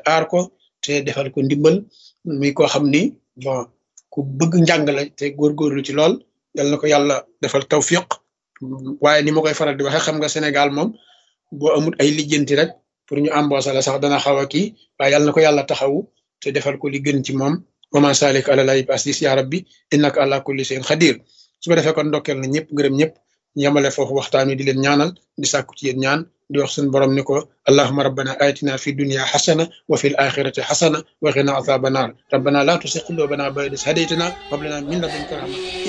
aar ko te defal ko ndimbal muy koo xam ni bon ku bëgg njàng la te góorgóorlu ci lool yal na ko yàlla defal tawfiq waaye ni ma koy faral di waxee xam nga Sénégal moom boo amul ay lijjanti rek pour ñu embaucher la sax dana xaw a kii waaye yal na ko yàlla taxawu te defal ko li gën ci moom wama salik ala lay asis ya rabbi innaka ala kulli shay'in xadir su ko defee kon ndokkeel na ñëpp gërëm ñëpp yemale foofu waxtaan wi di leen ñaanal di sàkku ci yéen ñaan di wax suñu borom ni ko allahuma rabbana atina fi dunya xasana wa fi l axirati xasana wa qina azaba naar rabbana la tusi qulubana ba'da idh hadaytana wa hab lana min ladunka rahma